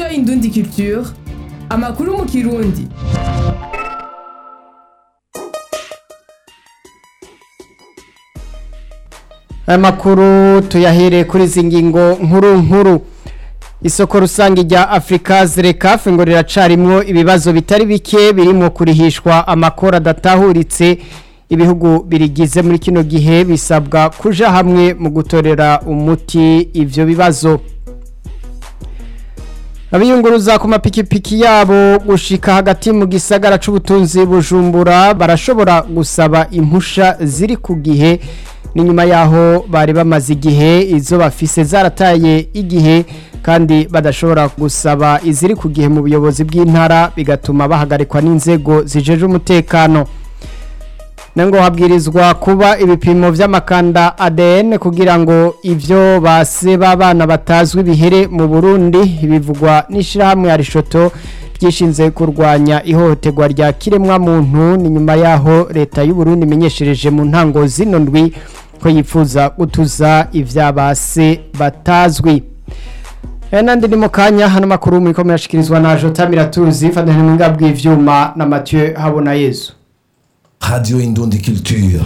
radiyo indundi culture amakuru mu kirundi aya makuru tuyahere kuri izi ngingo nkuru nkuru isoko rusange rya afurika zirekafe ngo riracarimwo ibibazo bitari bike birimo kurihishwa amakoro adatahuritse ibihugu birigize muri kino gihe bisabwa kuja hamwe mu gutorera umuti ivyo bibazo abiyunguruza ku mapikipiki yabo gushika hagati mu gisagara c'ubutunzi bujumbura barashobora gusaba impusha ziri ku gihe ni nyuma yaho bari bamaze igihe izo bafise zarataye igihe kandi badashobora gusaba iziri ku gihe mu buyobozi bw'intara bigatuma bahagarikwa n'inzego zijeje umutekano nango habwirizwa kuba ibipimo vy'amakanda ADN kugira ngo ivyo base b'abana batazwi bihere mu Burundi bivugwa n'ishirahamwe ya Rishoto ryishinze kurwanya ihohoterwa rya kiremwa muntu ni nyuma yaho leta y'u Burundi imenyeshereje mu ntango zino ndwi ko yifuza gutuza ivyabase batazwi Enandi ni mukanya hano makuru muri ko murashikirizwa na Jota Miratuzi fadhani mwinga bw'ivyuma na Mathieu Habona Yesu Radio Indundi Culture.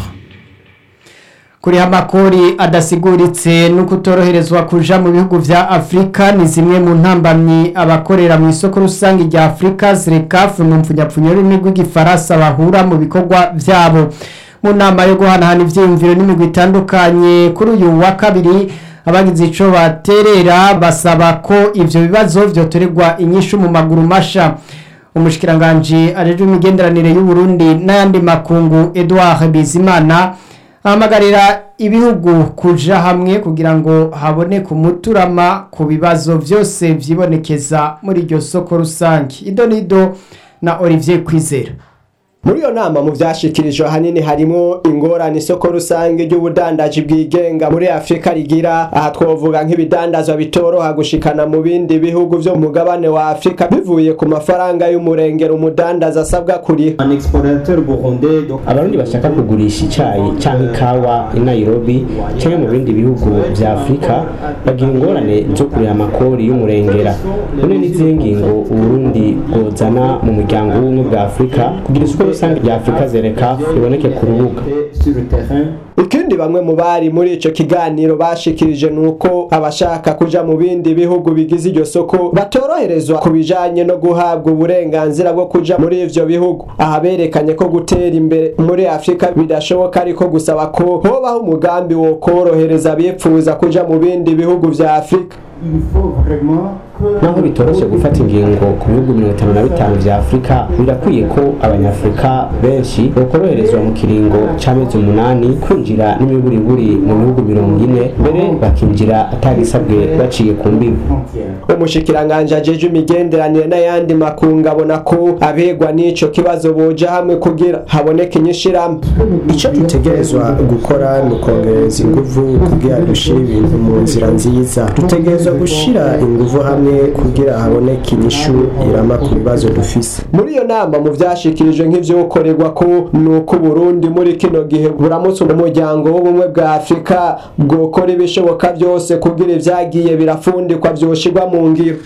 Kuri amakori adasiguritse no kutoroherezwa kuja mu bihugu vya Afrika ni zimwe mu ntambamyi abakorera mu isoko rusange rya Afrika zirekafu mu mfunyapfunyo y'imigwi gifaransa bahura mu bikorwa vyabo mu nama yo guhanahana ivyiyumviro n'imigwi itandukanye kuri uyu wa kabiri abagize ico baterera basaba ko ivyo bibazo vyotorerwa inyishu mu maguru masha umushikiranganje ajejwe imigenderanire y'u Burundi n'ayandi makungu Edouard Bizimana ahamagarira ibihugu kuja hamwe kugira ngo haboneke umuturama ku bibazo vyose vyibonekeza muri iryo soko rusange idonido na Olivier Kwizera muri iyo nama mu vyashikirijwe hanini harimo ingorane isoko rusange ry'ubudandaji bwigenga muri afurika rigira aha twovuga nk'ibidandazwa bitoroha gushikana mu bindi bihugu vyo mu mugabane wa afurika bivuye ku mafaranga y'umurengero umudandaza asabwa kuriha un exportateur burundais donc abarundi bashaka kugurisha icayi canke ikawa i nairobi canke mu bindi bihugu vya afurika bagira ingorane zo kurira amakori y'umurengera none n'izihe ngingo uburundi bwozana mu muryango w'ubumwe bwa afurika kugira isoko rusange rya afurika zereka riboneke ku rubuga sur le terrain ikindi bamwe mu bari muri ico kiganiro bashikirije nuko abashaka kuja mu bindi bihugu bigize iryo soko batoroherezwa ku bijanye no guhabwa uburenganzira bwo kuja muri ivyo bihugu aha berekanye ko gutera imbere muri afurika bidashoboka ariko gusaba ko hobaho umugambi wo korohereza abipfuza kuja mu bindi bihugu vya afurika il faut vraiment que naho bitoroshe gufata ingingo ku bihugu mirongo itanu na bitanu vya afurika birakwiye ko abanyafurika benshi bokoroherezwa mu kiringo c'amezi umunani kwinjira n'imiburiburi mu bihugu mirongo ine mbere bakinjira atagisabwe baciye ku mbibi frontière umushikiranganje ajejwe imigenderanire n'ayandi makungu abona ko abegwa n'ico kibazo boja hamwe kugira haboneke inyishirahamwe icyo dutegerezwa gukora ni ukongereza ingufu kugira dushyire ibintu mu nzira nziza dutegerezwa gushyira ingufu hamwe kugira haboneke inyishu irama ku bibazo dufise muri iyo nama mu vyashikirijwe nk'ivyokorerwa ko nuko Burundi muri kino gihe buramutse umuryango w'ubumwe bwa Afurika bwokora ibishoboka vyose kugira ivyagiye birafundikwa vyoshirwa mu ngiro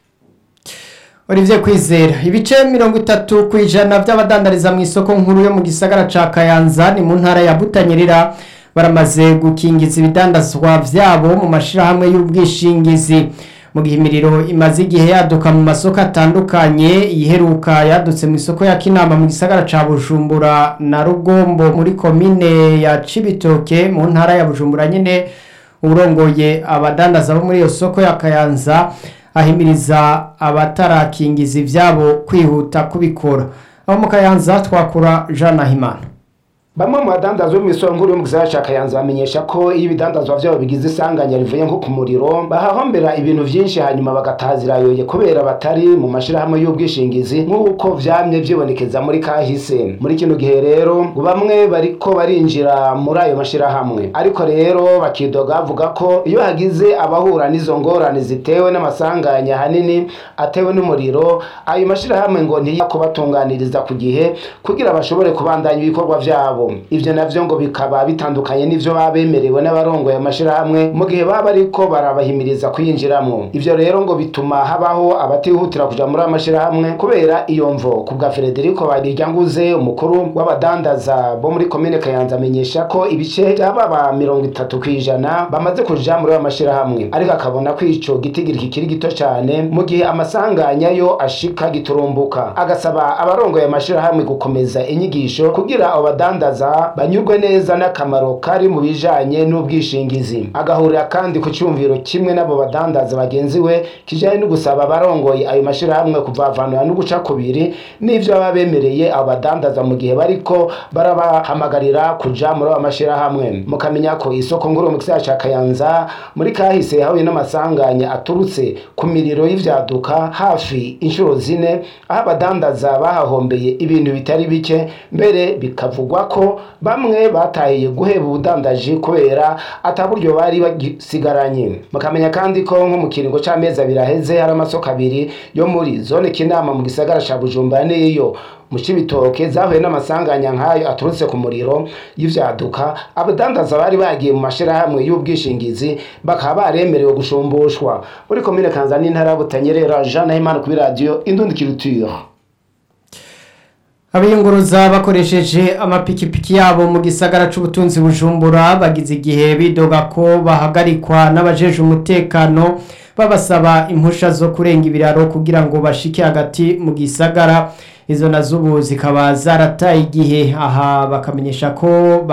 Olivier Kwizera ibice mirongo itatu ku ijana by'abadandariza mu isoko nkuru yo mu gisagara ca Kayanza ni mu ntara ya Butanyerera baramaze gukingiza ibidandazwa vyabo mu mashirahamwe y'ubwishingizi mu gihe imiriro imaze igihe yaduka mu masoko atandukanye iheruka yadutse mu isoko ya Kinama mu gisagara ca Bujumbura na Rugombo muri komine ya Cibitoke mu ntara ya Bujumbura nyene urongoye abadandaza bo muri iyo soko ya Kayanza ahimiriza abatarakingiza ivyabo kwihuta kubikora abo mu Kayanza twakura Jean Nahimana Bamwe mu badandazwa bo mw'isoko nkuru yo mu gisagara ca Kayanza bamenyesha ko iyo ibidandazwa vyabo bigize isanganya rivuye nko ku muriro bahahombera ibintu vyinshi hanyuma bagatazira yoye kubera batari mu mashirahamwe y'ubwishingizi nk'uko vyamye vyibonekeza muri kahise muri kino gihe rero ngo bamwe bariko barinjira muri ayo mashirahamwe ariko rero bakidoga bavuga ko iyo hagize abahura n'izo ngorane zitewe n'amasanganya hanini atewe n'umuriro ayo mashirahamwe ngo ntiyakubatunganiriza ku gihe kugira bashobore kubandanya ibikorwa vyabo wabo ivyo navyo ngo bikaba bitandukanye n'ivyo baba bemerewe n'abarongoye amashirahamwe mu gihe baba bariko barabahimiriza kuyinjiramwo ivyo rero ngo bituma habaho abatihutira kuja muri ayo mashirahamwe kubera iyo mvo ku bwa Federico Bariryanguze umukuru w'abadandaza bo muri komine Kayanza amenyesha ko ibice by'ababa mirongo itatu kw'ijana bamaze kuja muri ayo mashirahamwe ariko akabona ko ico gitigiri kikiri gito cane mu gihe amasanganya yo ashika giturumbuka agasaba abarongoye amashirahamwe gukomeza inyigisho kugira abo badandaza banyurwe neza n'akamaro kari mu bijanye n'ubwishingizi agahurira kandi ku cyumviro kimwe n'abo badandaza bagenzi we kijanye no gusaba abarongoye ayo mashirahamwe kuvavanura no guca kubiri n'ivyo baba bemereye abo badandaza mu gihe bariko barabahamagarira kuja muri ayo mashirahamwe mukamenya ko isoko nguru mu gisagara ca Kayanza muri kahise yahuye n'amasanganya aturutse ku miriro y'ivyaduka hafi inshuro zine aho abadandaza bahahombeye ibintu bitari bike mbere bikavugwa ko bamwe batahiye guheba ubudandaji kubera ataburyo bari bagisigaranye mukamenya kandi ko nko mu kiringo c'amezi abiri aheze hari amasoko abiri yo muri zone kinama mu gisagara ca bujumbura n'iyo mu cibitoke zahuye n'amasanganya nk'ayo aturutse ku muriro y'ivyaduka abadandaza bari bagiye mu mashirahamwe y'ubwishingizi bakaba baremerewe gushumbushwa muri komine kanzani intara ya butanyerera jean nahimana kuri radiyo indundi culture abiyunguruza bakoresheje amapikipiki yabo mu gisagara c'ubutunzi bujumbura bagize igihe bidoga ko bahagarikwa n'abajeje umutekano babasaba impusha zo kurenga ibiraro kugira ngo bashike hagati mu gisagara izo nazo ubu zikaba zarataye igihe aha bakamenyesha ko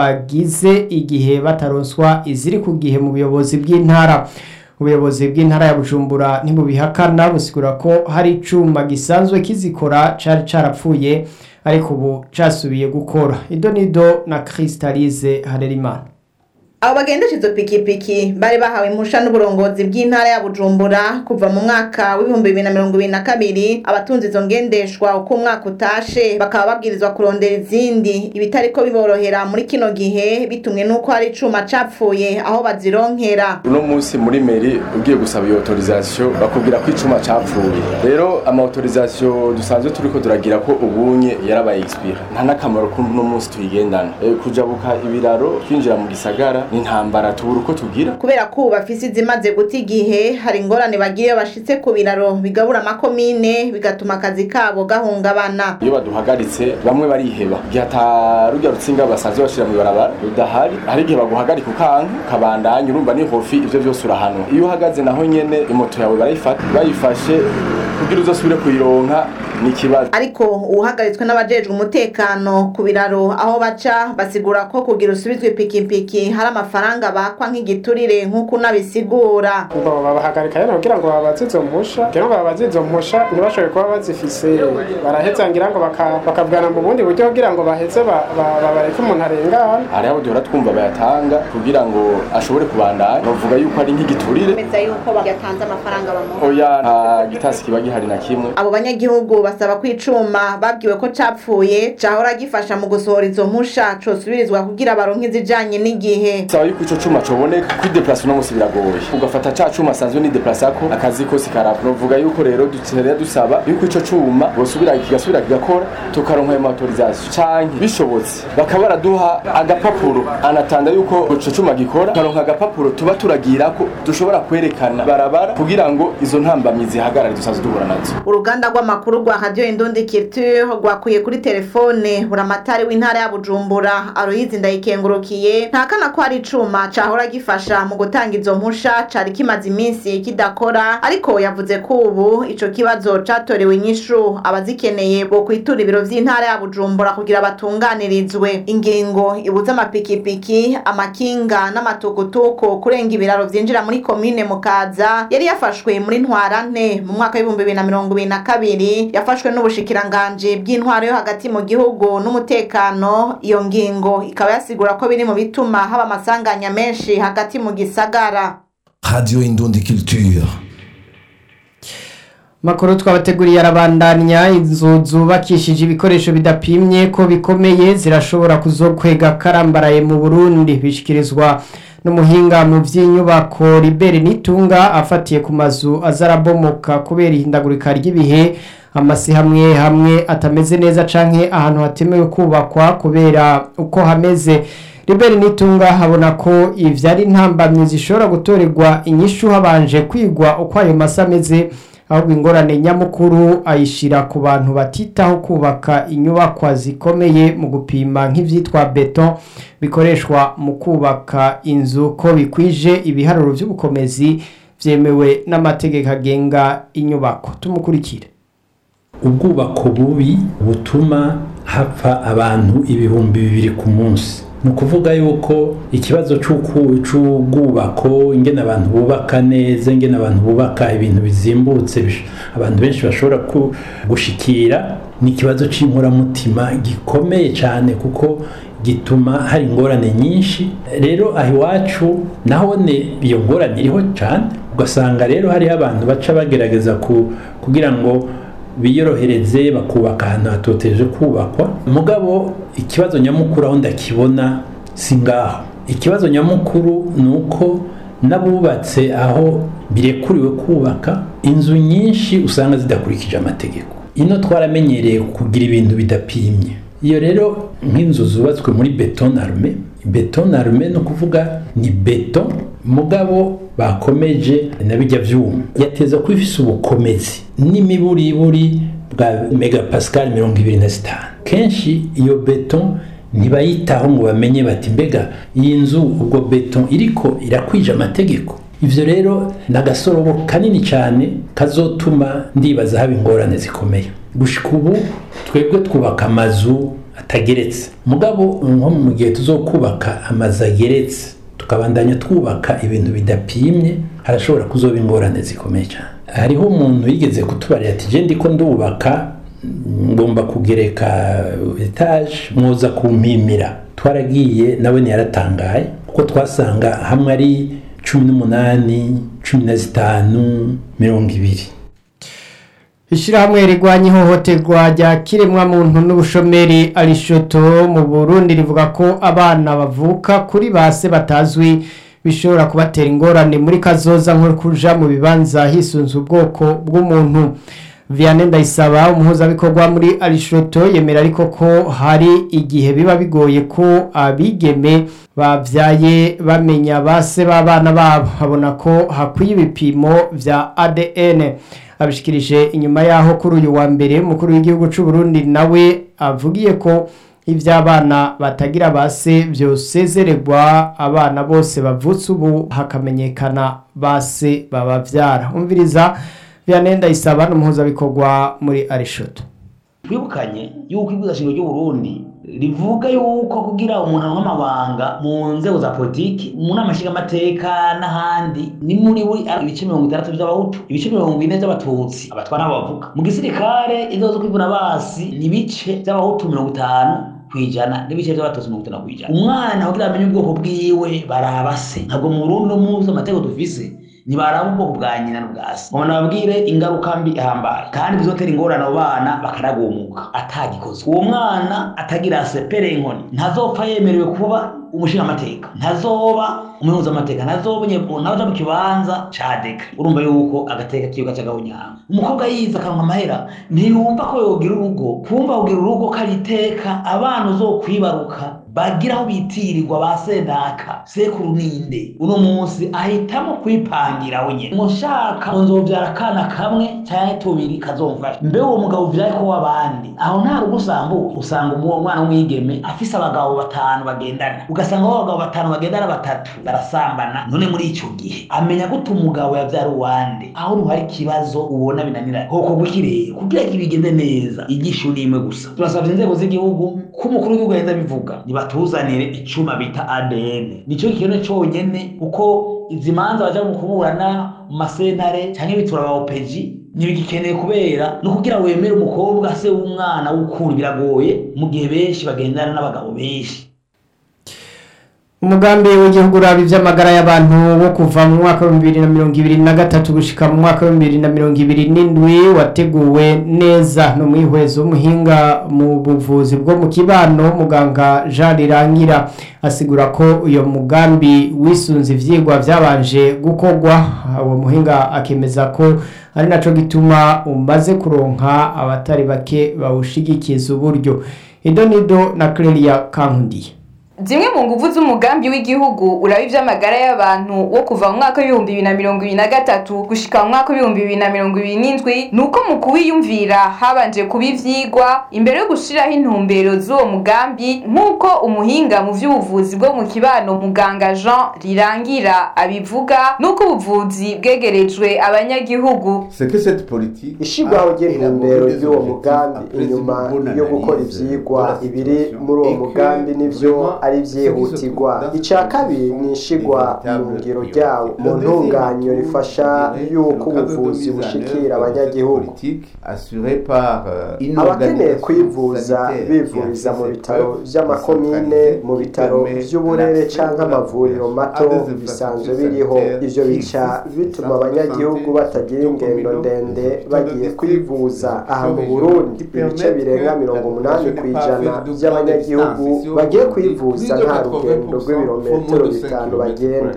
bagize igihe bataronswa iziri ku gihe mu buyobozi bw'intara ubuyobozi bw'intara ya bujumbura ntibubihakana busigura ko hari icuma gisanzwe kizikora cari carapfuye ariko ubu casubiye gukora ido nido na kristalize harerimana abo bagendesha izo pikipiki bari bahawe impusha n'uburongozi bw'intara ya bujumbura kuva mu mwaka w'ibihumbi bibiri na mirongo ibiri na kabiri abatunze izo ngendeshwa uko umwaka utashe bakaba babwirizwa kurondera izindi ibitariko biborohera muri kino gihe bitumwe n'uko hari icuma capfuye aho bazironkera uno munsi muri meri ugiye gusaba iyo autorisation bakubwira ko icuma capfuye rero ama autorisation dusanzwe turiko turagira ko ubunye yarabaye expire nta n'akamaro ko uno munsi tuyigendana e, kujabuka ibiraro twinjira mu gisagara n'intambara tubura uko tugira kubera ko ubu bafise izimaze guta igihe hari ingorane bagira iyo bashitse ku biraro bigabura amakomine bigatuma akazi kabo gahungabana iyo baduhagaritse bamwe bariheba igihe ata rujya rutsinga basanzwe bashira mu ibarabara rudahari hari igihe baguhagarika ukanka ukabandanya urumva ni hofi ivyo vyose urahanwa iyo uhagaze naho nyene imoto yawe barayifata bayifashe kugira uzosubire kuyironka ni ikibazo ariko uwuhagaritswe n'abajejwe umutekano ku biraro aho baca basigura ko kugira usubizwe ipikipiki hari amafaranga bakwa nk'igiturire nk'uko unabisigura ngo babahagarika rero kugira ngo babaze izo mpusha kugira ngo babaze izo mpusha ntibashobore kuba bazifise baraheza ngira ngo baka- bakavugana mu bundi buryo kugira ngo baheze ba- ba- babareke umuntu arengana hariho abo duhora twumva bayatanga kugira ngo ashobore kubandanya bavuga yuko ari nk'igiturire bemeza yuko yatanze amafaranga bamuha oya nta gitasi kiba gihari na kimwe abo banyagihugu basaba ko icuma babwiwe ko capfuye cahora gifasha mu gusohora izo mpusha cosubirizwa kugira baronke izijanye n'igihe saba yuko ico cuma coboneka kwideplasa uno munsi biragoye ugafata ca cuma asanzwe nideplasako akazi kose karava novuga yuko rero dukenera dusaba yuko ico cuma bosubira kigasubira kigakora tukaronka ayo autorisation canke bishobotse bakaba baraduha agapapuro anatanda yuko ico cuma gikora tukaronka agapapuro tuba turagirako dushobora kwerekana barabara kugira ngo izo ntambamyi zihagarare dusanzwe duhura nazo uruganda rw'amakuru rwa radio indundi culture rwakuye kuri telefone buramatari w'intara ya bujumbura aroyizi ndayikengurukiye ntakana ko hari icuma cahora gifasha mu gutanga izo mpusha cari kimaze iminsi kidakora ariko yavuze ko ubu ico kibazo catorewe inyishu abazikeneye bo kwitura ibiro vy'intara ya bujumbura kugira batunganirizwe ingingo ibuza amapikipiki amakinga n'amatukutuku kurenga ibiraro vyinjira muri komine mukaza yari yafashwe muri ntwarante mu mwaka w'ibihumbi bibiri na mirongo ibiri na kabiri yafashwe n'ubushikiranganji bw'intwaro yo hagati mu gihugu n'umutekano iyo ngingo ikaba yasigura ko biri mu bituma haba amasanganya menshi hagati mu gisagara Radio Indundi Culture. makuru twabateguriye arabandanya inzu zubakishije ibikoresho bidapimye ko bikomeye zirashobora kuzokwega karambaraye mu burundi bishikirizwa n'umuhinga mu by'inyubako ribere nitunga afatiye ku mazu azarabomoka kubera ihindagurika ry'ibihe amasi hamwe hamwe atameze neza canke ahantu hatemewe kubakwa kubera uko hameze Liberi Nitunga habona ko ivyo ari intambamyi zishobora gutorerwa inyishu habanje kwigwa uko ayo masi ameze ahubwo ingorane nyamukuru ayishira ku bantu batitaho kubaka inyubakwa zikomeye mu gupima nk'ivyitwa beton bikoreshwa mu kubaka inzu ko bikwije ibiharuro vy'ubukomezi vyemewe n'amategeko agenga inyubako tumukurikire ubwubako bubi butuma hapfa abantu ibihumbi bibiri ku munsi ni ukuvuga yuko ikibazo c'uku- c'ubwubako ingene abantu bubaka neza ingene abantu bubaka ibintu bizimbutse bish- abantu benshi bashobora ku- gushikira ni ikibazo c'inkoramutima gikomeye cyane kuko gituma hari ingorane nyinshi rero aho iwacu nahone iyo ngorane iriho cyane ugasanga rero hariho abantu baca bagerageza ku- kugira ngo biyorohereze bakubaka ahantu hatoteje kubakwa mugabo ikibazo nyamukuru aho ndakibona si ngaho ikibazo nyamukuru ni uko n'abubatse aho birekuriwe kubaka inzu nyinshi usanga zidakurikije amategeko ino twaramenyereye kugira ibintu bidapimye iyo rero nk'inzu zubatswe muri beton arme beton arme ni ukuvuga ni beton mugabo bakomeje na bijya vyuma yateza kuba ifise ubukomezi n'imiburiburi bwa megapascal mirongo ibiri na zitanu kenshi iyo beton ntibayitaho ngo bamenye bati mbega iyi nzu ubwo beton iriko irakwije amategeko ivyo rero ni agasorobo kanini cyane kazotuma ndibaza haba ingorane zikomeye gushika ubu twebwe twubaka amazu atageretse mugabo nko mu gihe tuzokubaka amazu ageretse tukabandanya twubaka ibintu bidapimye harashobora kuzoba ingorane zikomeye cyane hariho umuntu yigeze kutubarira ati je ndiko ndubaka ngomba kugereka etaje mwoza kumpimira twaragiye nawe ntiyaratangaye kuko twasanga hamwe ari cumi n'umunani cumi na zitanu mirongo ibiri Ishirahamwe rigwanya ihohoterwa rya kiremwa muntu n'ubushomeri arishoto mu Burundi rivuga ko abana bavuka kuri base batazwi bishobora kubatera ingorane muri kazoza nko kuja mu bibanza hisunze ubwoko bw'umuntu Vianney Ndayisaba umuhuzabikorwa muri Arishoto yemera ariko ko hari igihe biba bigoye ko abigeme bavyaye bamenya base b'abana babo habona ko hakwiye ibipimo vya ADN abishikirije inyuma yaho kuri uyu wa mbere umukuru w'igihugu c'u Burundi nawe avugiye ko ivy'abana batagira base vyosezererwa abana bose bavutse ubu hakamenyekana base babavyara umviriza Vianney Ndayisaba n'umuhuzabikorwa muri Arishoto twibukanye yuko ibwirizashingiro ry'uburundi rivuga yuko kugira umuntu aronke amabanga mu nzego za politiki mu nama nshingamateka n'ahandi ni muri buri ibice mirongo itandatu vy'abahutu ibice mirongo ine vy'abatutsi abatwa n'abo bavuga mu gisirikare inzego zo kwivuna basi ni ibice vy'abahutu mirongo itanu kwijana n'ibice vy'abatutsi mirongo itanu kwijana umwana kugira amenye ubwoko bwiwe baraba se ntabwo mu burundi no muzi amategeko dufise ntibaraba ubwoko bwa nyina n'ubwa se ngo nababwire ingaruka mbi ihambaye kandi bizotera ingorane abo bana bakaragumuka atagikozwe uwo mwana atagira sepere inkoni ntazopfa yemerewe kuba umushingamateka ntazoba umuhuzamateka ntazoba ntaja mu kibanza ca deka urumva yuko agateka kiyo gaca gahunyanga umukobwa yize akanwa amahera ntiyumva ko yogira urugo kumva kugira urugo ko ari iteka abana uzokwibaruka bagira aho bitirirwa ba senaka sekuru ninde uno munsi ahitamo kwipangira we nyene mushaka nzovyara akana kamwe canke tubiri kazomfasha mbe uwo mugabo uvyaye ko w'abandi aho nta rugo usambuye usanga uwo mwana w'umwigeme afise abagabo batanu bagendana ugasanga abo bagabo batanu bagendana batatu barasambana none muri ico gihe amenya gute umugabo yavyara uwande aho ruhari ikibazo ubona binaniranye hoko gwikirere kugira ngo bigende neza igisho ni imwe gusa turasavye inzego z'igihugu ko umukuru w'igihugu yaheza bivuga nibatuzanire icuma bita ADN nico kintu conyene kuko izi manza baja mu kuburana mu masentare canke bitura ba OPG ntibigikeneye kubera no kugira wemere umukobwa se w'umwana w'ukuri biragoye mu gihe benshi bagendana n'abagabo benshi umugambi w'igihugu uraba iby'amagara y'abantu wo kuva mu mwaka wa bibiri na mirongo ibiri na gatatu gushyika mu mwaka wa bibiri na mirongo ibiri n'indwi wateguwe neza no mwihwezo w'umuhinga mu buvuzi bwo mu kibano muganga jean rirangira asigura ko uyu mugambi wisunze ibyigwa byabanje gukorwa uwo muhinga akemeza ko ari nacyo gituma umaze kuronka abatari bake bawushigikiza uburyo idonido na Clelia kankundiye zimwe mu nguvu z'umugambi w'igihugu uraba iby'amagara y'abantu wo kuva mu mwaka w'ibihumbi bibiri na mirongo ibiri na gatatu gushika mu mwaka w'ibihumbi bibiri na mirongo ibiri n'indwi ni uko mu kuwiyumvira habanje kuba ivyigwa imbere yo gushiraho intumbero z'uwo mugambi nk'uko umuhinga mu vy'ubuvuzi bwo mu kibano muganga jean rirangira abivuga n'uko ubuvuzi bwegerejwe abanyagihugu ishigwaho ry'intumbero y'uwo mugambi inyuma yo gukora ivyigwa ibiri muri uwo mugambi nivyo ari vyihutirwa icya kabiri ni ishigwa mu ngiro ryawo mu ntunganyo rifasha yuko ubuvuzi bushikira abanyagihugu abakeneye kwivuza bivuriza mu bitaro vy'amakomine mu bitaro vy'uburere canke amavuriro mato bisanzwe biriho ivyo bica bituma abanyagihugu batagira ingendo ndende bagiye kwivuza aha mu burundi ibice birenga mirongo umunani ku ijana by'abanyagihugu bagiye kwivuza nta rugendo rw'ibirometero bitanu bagenda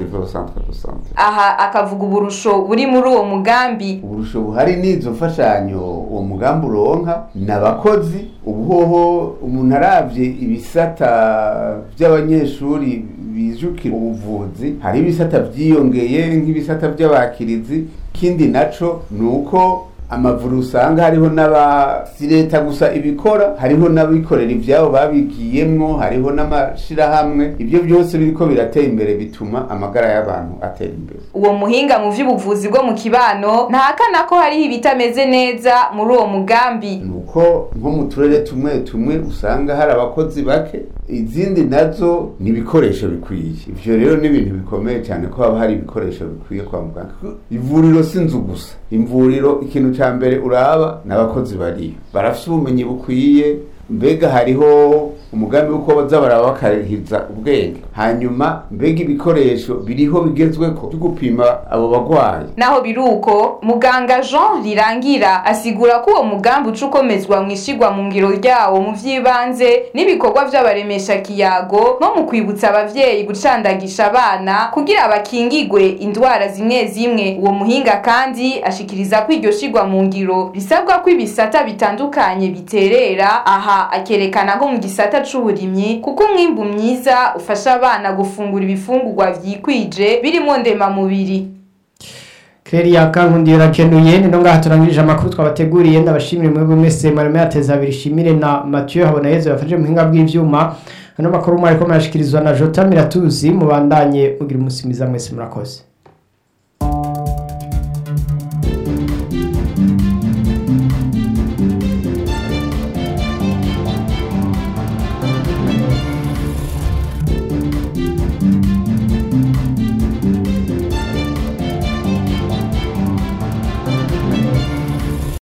aha akavuga uburusho buri muri uwo mugambi uburusho buhari n'izo mfashanyo uwo mugambi uronka ni abakozi ubuhoho umuntu arabye ibisata by'abanyeshuri bijukira ubuvuzi hari ibisata byiyongeye nk'ibisata by'abakirizi ikindi naco ni uko amavuru usanga hariho n'aba si leta gusa ibikora hariho n'abikorera ibyabo babigiyemwo hariho n'amashirahamwe ibyo byose biriko biratera imbere bituma amagara y'abantu atera imbere uwo muhinga mu vy'ubuvuzi bwo mu kibano ntahakana ko hariho ibitameze neza muri uwo mugambi nuko nko mu turere tumwe tumwe usanga hari abakozi bake izindi nazo ni ibikoresho bikwiye ivyo rero ni ibintu bikomeye cyane ko haba hari ibikoresho bikwiye kwa muganga ivuriro si inzu gusa imvuriro ikintu ca mbere uraba n'abakozi bariyo barafite ubumenyi bukwiye mbega hariho umugambi w'uko baza baraba bakarihiza ubwenge hanyuma mbega ibikoresho biriho bigezweko byo gupima abo bagwayi naho biri uko muganga jean rirangira asigura ko uwo mugambi uca ukomezwa mu ishigwa mu ngiro ryawo mu vy'ibanze n'ibikorwa vy'abaremesha kiyago nko mu kwibutsa abavyeyi gucandagisha abana kugira bakingigwe indwara zimwe zimwe uwo muhinga kandi ashikiriza ko iryo shigwa mu ngiro risabwa ko ibisata bitandukanye biterera aha akerekana nko mu gisata c'uburimyi kuko umwimbu mwiza ufasha abana gufungura ibifungurwa vyikwije birimo ndemamubiri Clelia kankundi rakenuye ni ngaha turangirije amakuru twabateguriye ndabashimire mwebwe mwese mareme yateza abiri shimire na Mathieu habona yezo yafashe mu hinga bw'ivyuma hano makuru mwari ko murashikirizwa na Jota Miratuzi mubandanye mugira umusi mwiza mwese murakoze